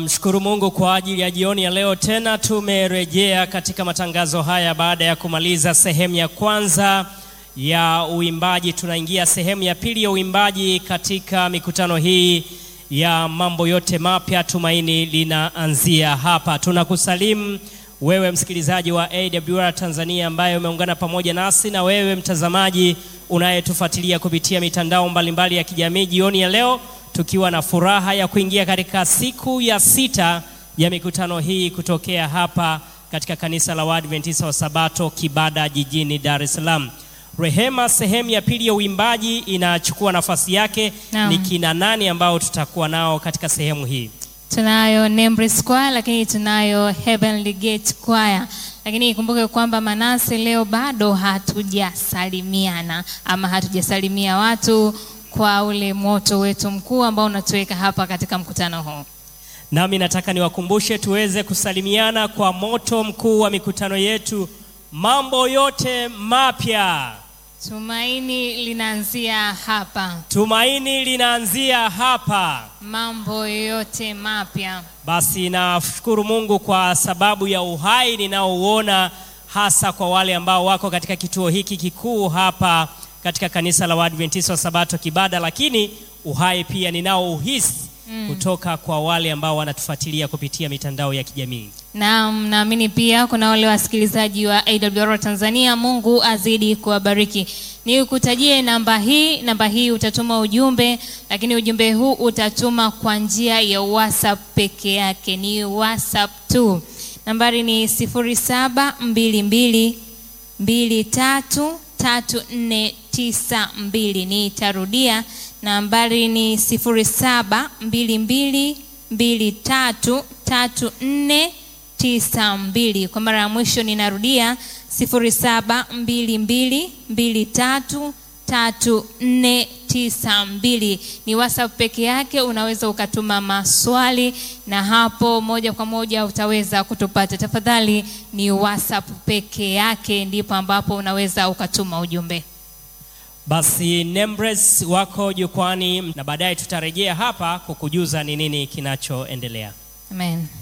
Mshukuru Mungu kwa ajili ya jioni ya leo. Tena tumerejea katika matangazo haya baada ya kumaliza sehemu ya kwanza ya uimbaji. Tunaingia sehemu ya pili ya uimbaji katika mikutano hii ya mambo yote mapya. Tumaini linaanzia hapa. Tunakusalimu wewe msikilizaji wa AWR Tanzania ambaye umeungana pamoja nasi na wewe mtazamaji unayetufuatilia kupitia mitandao mbalimbali mbali ya kijamii jioni ya leo tukiwa na furaha ya kuingia katika siku ya sita ya mikutano hii kutokea hapa katika kanisa la Waadventista wa Sabato Kibada jijini Dar es Salaam. Rehema, sehemu ya pili ya uimbaji inachukua nafasi yake. Naam. Ni kina nani ambao tutakuwa nao katika sehemu hii? Tunayo Nembris Choir lakini tunayo Heavenly Gate Choir. Lakini ikumbuke kwamba Manase, leo bado hatujasalimiana ama hatujasalimia watu kwa ule moto wetu mkuu ambao unatuweka hapa katika mkutano huu. Nami nataka niwakumbushe tuweze kusalimiana kwa moto mkuu wa mikutano yetu, mambo yote mapya. Tumaini linaanzia hapa, Tumaini linaanzia hapa. mambo yote mapya. Basi nashukuru Mungu kwa sababu ya uhai ninaouona hasa kwa wale ambao wako katika kituo hiki kikuu hapa katika kanisa la Waadventista wa Sabato Kibada, lakini uhai pia ninaouhisi kutoka kwa wale ambao wanatufuatilia kupitia mitandao ya kijamii. Naam, naamini pia kuna wale wasikilizaji wa AWR Tanzania. Mungu azidi kuwabariki. Nikutajie namba hii, namba hii utatuma ujumbe, lakini ujumbe huu utatuma kwa njia ya WhatsApp peke yake, ni WhatsApp tu. Nambari ni 0722 233492. Nitarudia, nambari ni 0722 233492. Kwa mara ya mwisho ninarudia 0722233492. Ni WhatsApp peke yake, unaweza ukatuma maswali na hapo moja kwa moja utaweza kutupata. Tafadhali ni WhatsApp peke yake ndipo ambapo unaweza ukatuma ujumbe. Basi Nembres wako jukwani, na baadaye tutarejea hapa kukujuza ni nini kinachoendelea. Amen.